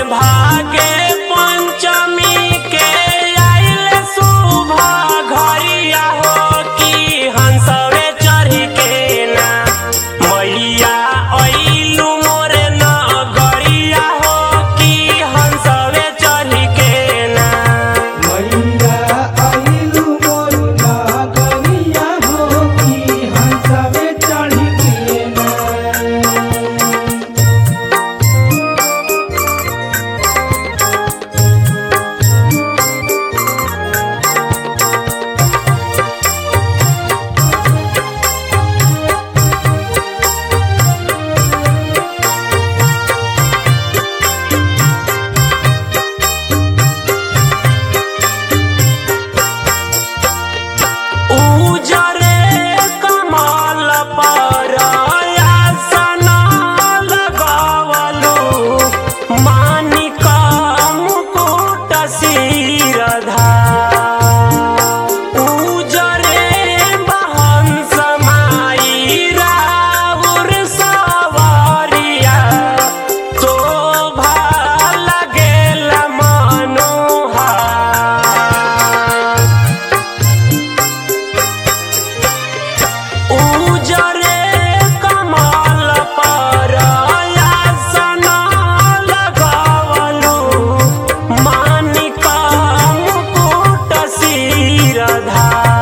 भागे पंचमी के आइल शुभ घरिया हो कि हंसवे चढ़ी के ना मैया अइलू मोरे नगरिया हो कि हंसवे चढ़ी के ना मैया आइलू मोर नगरिया हो कि हंसवे चढ़ी के ना उजरे कमल पर आसन लगावलु मानिक मुकुट शिरधा उजरे बहंस माई राउर सवारिया शोभा लगेल मनोहार उजरे कमल पर आसन लगावलु मानिक मुकुट शिरधा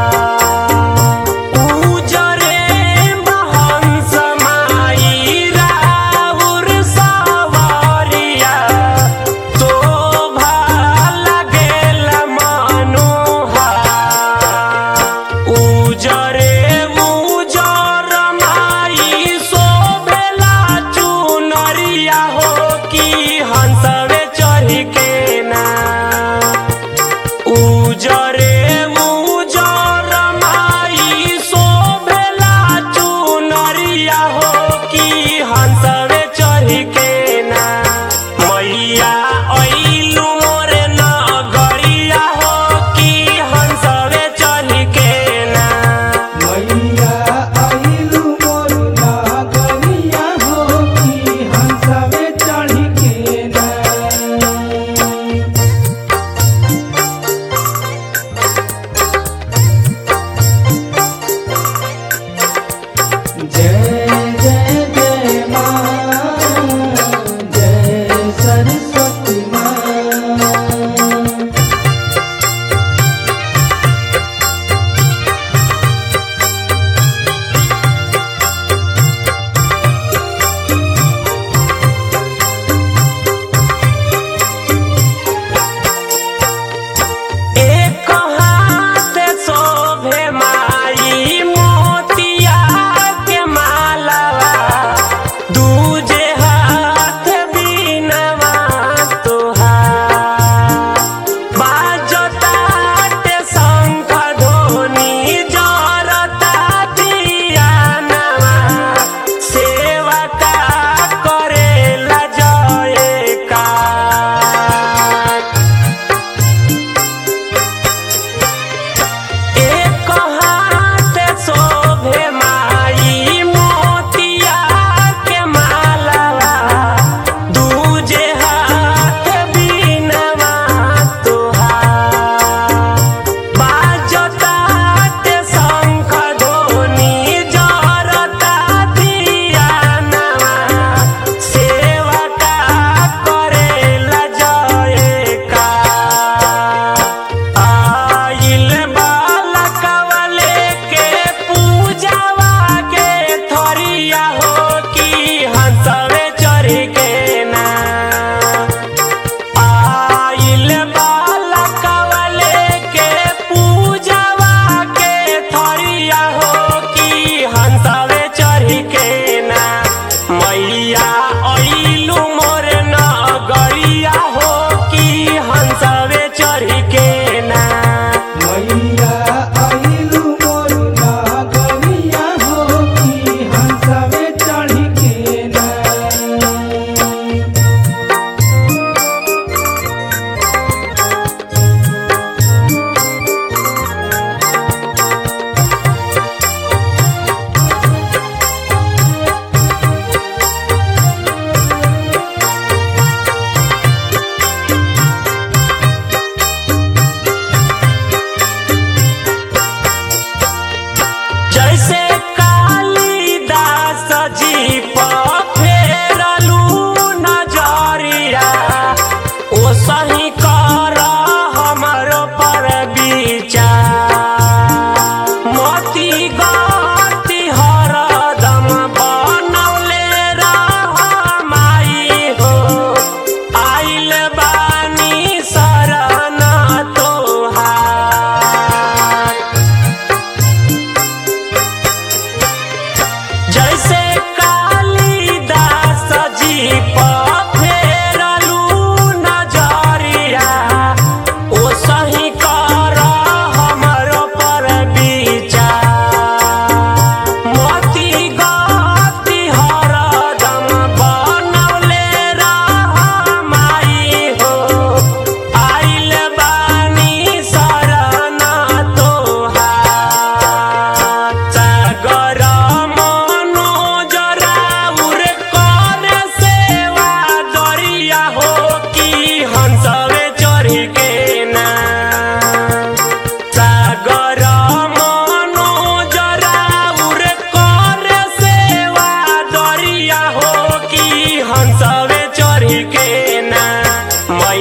उजरे बहंस माई राउर सवारिया शोभा लगेल मनोहार उजरे उजर माई शोभेला चुनरिया हो कि हंसवे चढ़ी के ना उजरे उजर माई शोभेला चुनरिया हो कि हंसवे चढ़ी के ना मैया अइलू मोरे नगरिया हो कि हंसवे चढ़ी के ना मैया आइलू मोर नगरिया हो कि हंसवे चढ़ी के ना जय जय जय माँ जय सरस्वती माँ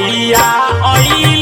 मैया आई